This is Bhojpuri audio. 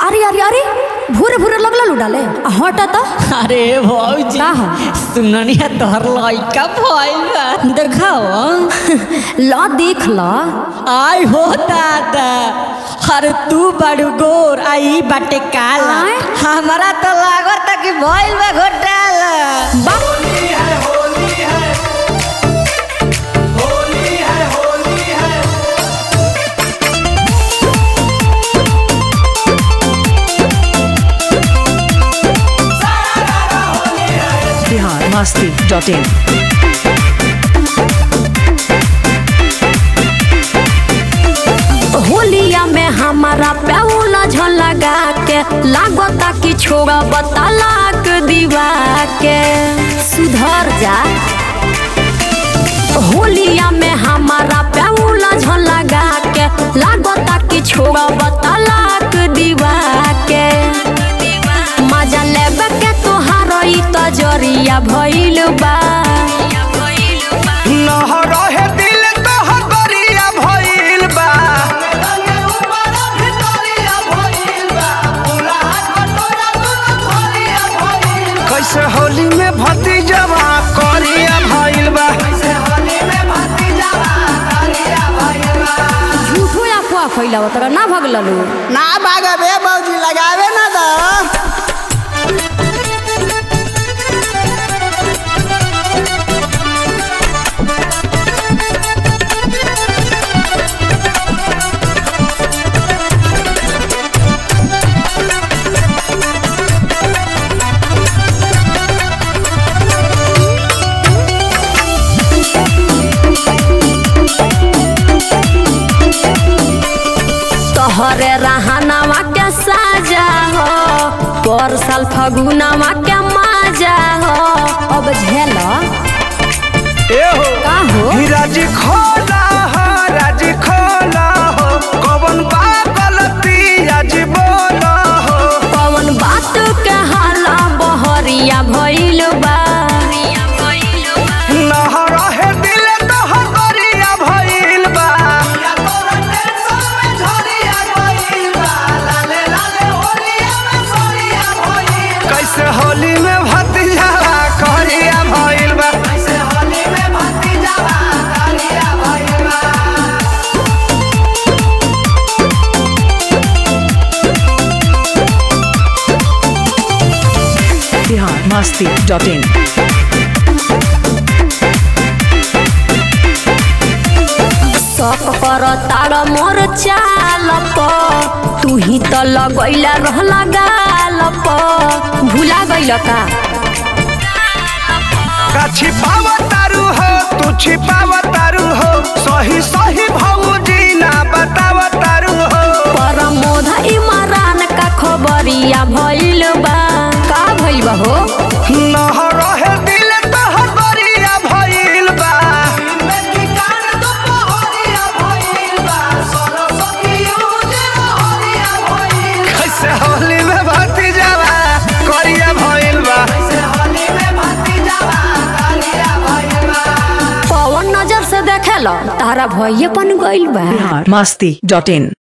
अरे अरे अरे भूरे भूरे लगला लुडाले आ हट त अरे भौजी का हो? सुननिया तोहर लइका भइल बा देखाओ ल देख ल आय हो दादा अरे तू बड़ू गोर आई बाटे काला आय? हमारा तो लागत कि भइल बा घोटाला बा बिहार मस्ती डॉट इन होलिया में हमारा प्याउला झलगा के लागता कि छोड़ा बतालाक दीवा के सुधर जा होलिया में हमारा प्याउला झलगा के लागता कि छोड़ा बतालाक दीवा के मजा लेबे के तोहार ई तजरिया भइल बा नहरहे दिल तोहर गरिया भइल बा कैसे होली में भतीजवा करिया भइल बा झूठो अफवाह फैलाव तोरा ना भगललू ना भागबे मौजी लगावे ना दा तोहरे रहनावा के साजा हो पर साल फगुनावा के माजा हो अब झेल ए हो का हो राजी खोला हो राजी खोला हो कौन बा गलती राजी बोला हो कौन बात के हाला बहरिया भइल बा नहरहे दिल तोहर गरिया भइल बा कैसे होली में भतीजा करिया भइल बा बिहार मस्ती डॉट इन शक कर तार मोर चाल प तू ही तो लगैला रहला गाल प भुला गइल का का छिपाव तारू हो तू छिपाव तारू हो सही सही भौजी ना बताव तारू हो परमोध इमरान का खबरिया भइल बा का भइल बा हो नहरहे दिल तोहर गरिया भइल बा कैसे होली में भतीजा करिया भइल बा पवन नजर से देखेला तारा भइये पन गइल बा बिहार मस्ती डॉट इन